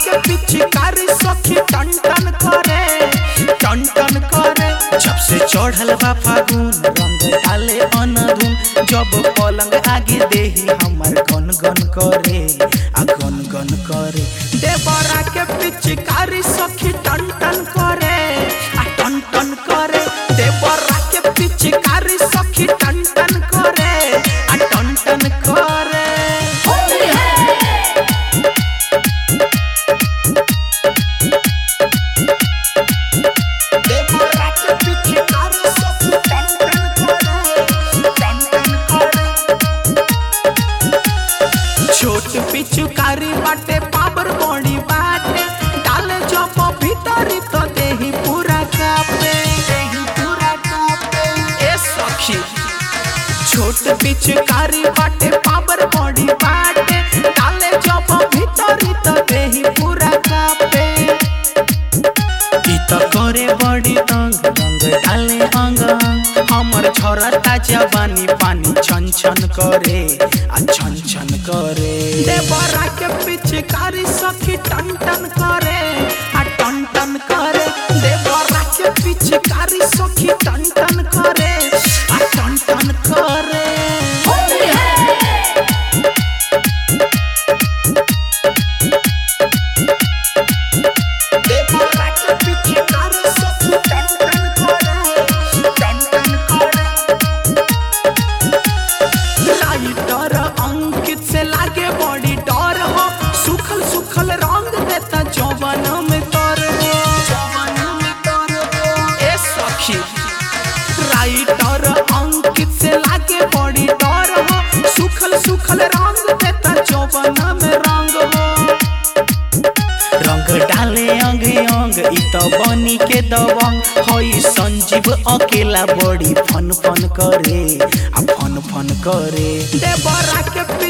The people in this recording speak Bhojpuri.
के पिचकारी सखी टन टन करे टन टन करे जब से चढ़ल बा फागुन रंग डाले अनधुन जब पलंग आगे देही हमर गन गन करे आ गन गन करे देवरा के पिचकारी सखी टन टन करे आ टन टन करे देवरा के पिचकारी सखी टन टन करे आ टन टन करे देवरा के पिचकारी सखी टन टन करे टन टन करे छोट पिचुकारी बाटे पावर बॉडी बाटे डाले जब भीतरी तो देही पूरा कापे देही पूरा कापे ए सखी छोट पिचुकारी बाटे पावर बॉडी बाटे डाले जब भीतरी तो देही पूरा कापे ई त करे बड़ी तंग रंग डाले अंग हमर छोरता जवानी पानी छन छन करे आ छन छन करे देवरा के पिचकारी सखी टन टन करे आ टन टन करे देवरा के पिचकारी सखी टन टन करे आ टन टन करे देवरा के पिचकारी सखी टन टन करे टन टन करे लाइटर अंकित से लागे बॉडी डर हो सुखल सुखल रंग देता जवान में कर हो जवान में कर हो ए सखी राइटर अंकित से लागे बॉडी डर हो सुखल सुखल रंग देता जवान में रंग हो रंग डाले अंग अंग इ त बनी के दबंग हई संजीव अकेला बड़ी फन फन करे आ फन फन करे देवरा के